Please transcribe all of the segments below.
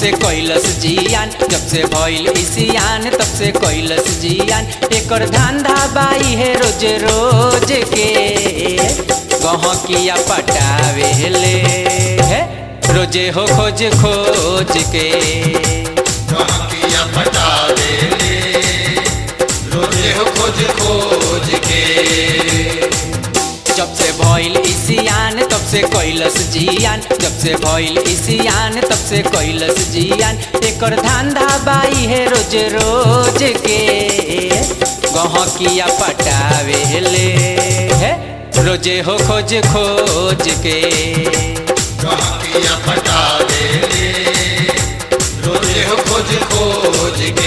से कैलस जियान जब से भइल इसियान तब से कैलस जियान एकर धंधा बाई है रोज रोज के गहकिया पटावेले हे रोजे हो खोज खोज के गहकिया पटा देले रोजे हो खोज खोज के जब से भइल इसियान तब से कैलस जियान जब से भइल इसियान तब से कैलस जियान एकर धंधा बाई है रोज रोज के गहकिया पटावेले हे रोजे हो खोज खोज के गहकिया पटा देले रोजे हो खोज खोज के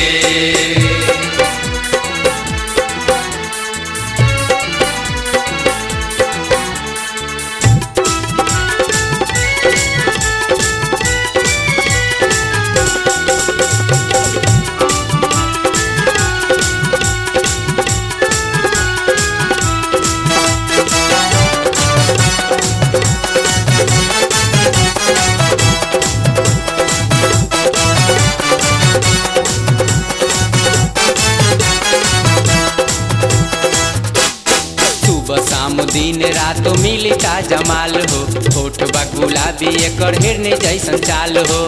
सुबह शाम दिन रात मिली ताजा माल हो होठ बा गुलाबी एकर हिरने जैसन चाल हो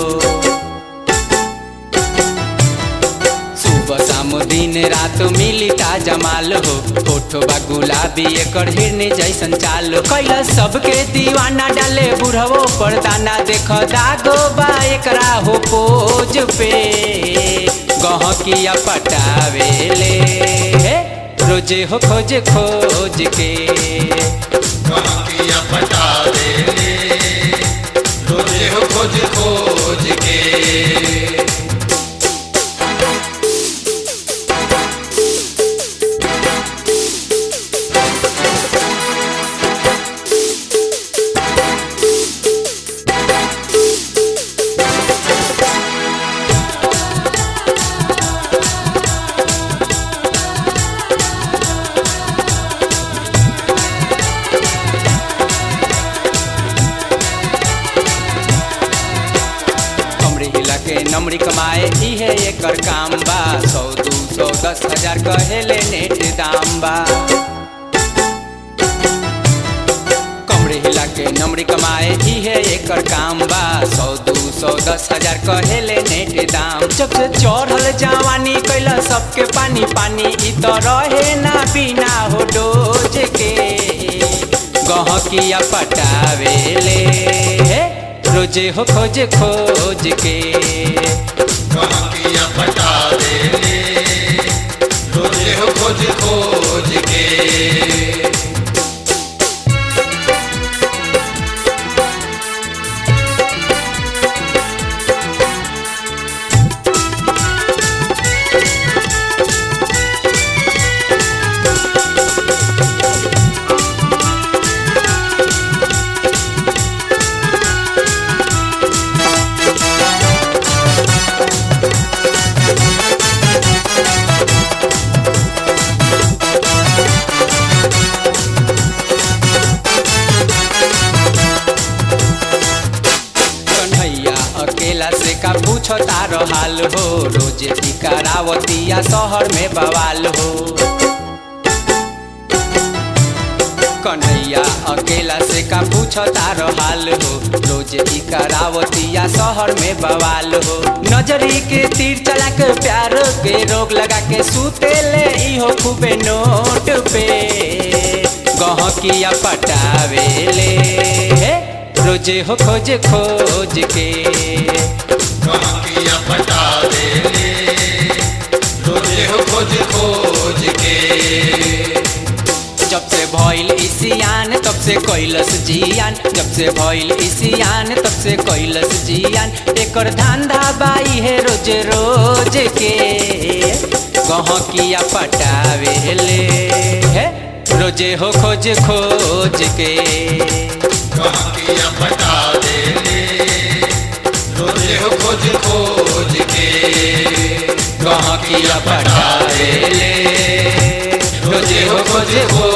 सुबह शाम दिन रात मिली ताजा माल हो होठ बा गुलाबी एकर हिरने जैसन चाल हो कैला सबके दीवाना डाले बुढ़वो पर दाना देख दागो बा एकरा हो पोज पे गहकिया पटावेले हे रोजे हो खोज खोज के गहकिया पटा देले रोजे हो खोज खोज के कमरी हिला के नमरी कमाए इहे एकर काम बा सौ दू सौ दस हजार कहेले नेट दाम बा कमरी हिला के नमरी कमाए इहे एकर काम बा सौ दू सौ दस हजार कहेले नेट दाम जब से चढ़ल जवानी कैला सबके पानी पानी इ त रहे ना बिना हो डोज के गहकिया पटावेले हे रोजे हो खोज खोज के गहकिया पटा देले रोजे हो खोज खोज के कन्हैया अकेला से का पूछो तारो हाल हो रोजे की करावतिया शहर में बवाल हो कन्हैया अकेला से का पूछो तारो हाल हो रोजे की करावतिया शहर में बवाल हो नजरी के तीर चला के प्यार के रोग लगा के सूते ले इहो खूबे नोट पे गहकिया पटावेले हे रोजे हो खोज खोज के गहकिया पटा देले रोजे हो खोज खोज के जब से भइल इसियान तब से कैलस जियान जब से भइल इसियान तब से कैलस जियान एकर धंधा बाई है रोज रोज के गहकिया पटावेले हे रोजे हो खोज खोज के गहकिया पटा देले रोजे हो खोज खोज के गहकिया पटावेले रोजे हो खोज खोज